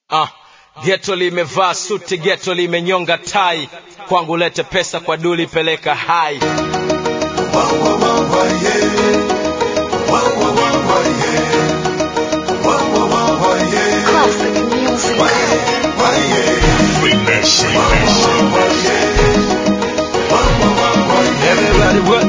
Ah, geto limevaa suti, geto limenyonga tai, kwangu lete pesa, kwa duli peleka hai. Classic music. Everybody what?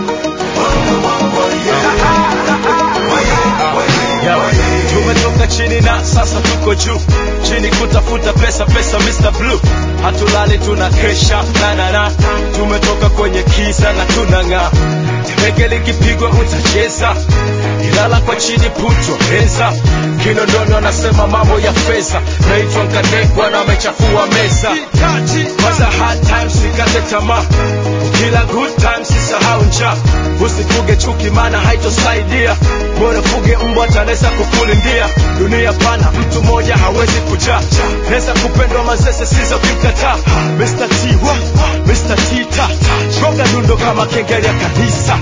Yo, tumetoka chini na sasa tuko juu chini kutafuta pesa pesa Mr. Blue hatulali tuna kesha na na na tumetoka kwenye kiza na tunang'aa tege likipigwa utacheza ilala kwa chini putwa meza kinondoni wanasema mambo ya fedha naitwa nkadekwa na amechafua meza kwanza hard times sikate tamaa ukila good times sisahau njaa usifuge chuki maana haitosaidia bora fuge mbwa tanaweza kukulindia dunia pana mtu mmoja hawezi kujaa naweza kupendwa mazese sizo kimkataa Mr. T wa Mr. T ta gonga dundo kama kengele ya kanisa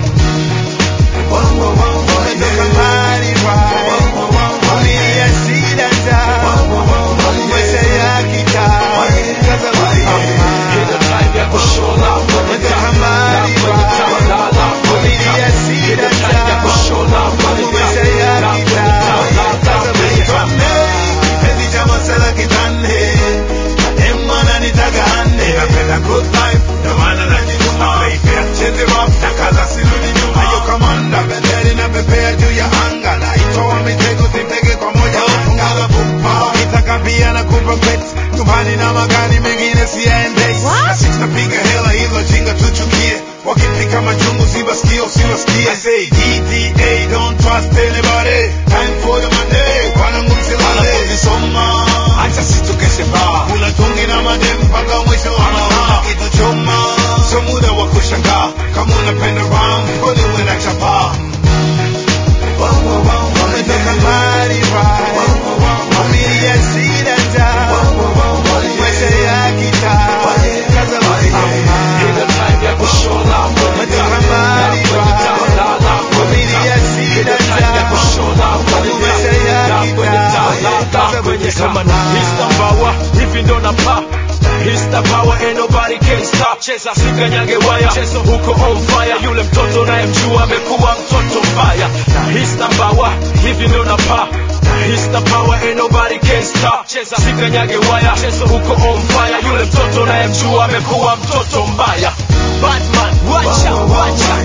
Kila time ya kushola kwenye tamba kwenye tamba kwenye Kila time ya kushola kwenye tamba kwenye tamba na magari mengine siyaende na sisi napiga hela hilo jinga tuchukie wakipika machungu sibasikie usiwasikie I say DDA don't trust anybody time for the money kwana ngumsilale kuzisoma acha situkeshe baa kula tungi na madem mpaka mwisho wa mahaa kitu choma sio muda wa kushangaa kama unapenda ram kwani uwe na chapaa Umetoka mbali right Familia shida njaa Maisha ya kitaa Kaza Kila time ya kushola kwenye tamba kwenye tamba Familia shida time ya kushola kwenye tamba kwenye kama na Mr. Power hivi ndo na pa Mr. Power ain't nobody can stop cheza sikanyage waya chezo huko on fire yule mtoto naye mjua amekuwa mtoto mbaya na Mr. Power hivi ndo na pa Mr. Power ain't nobody can stop cheza sikanyage waya chezo huko on fire yule mtoto naye mjua amekuwa mtoto mbaya Batman wacha wacha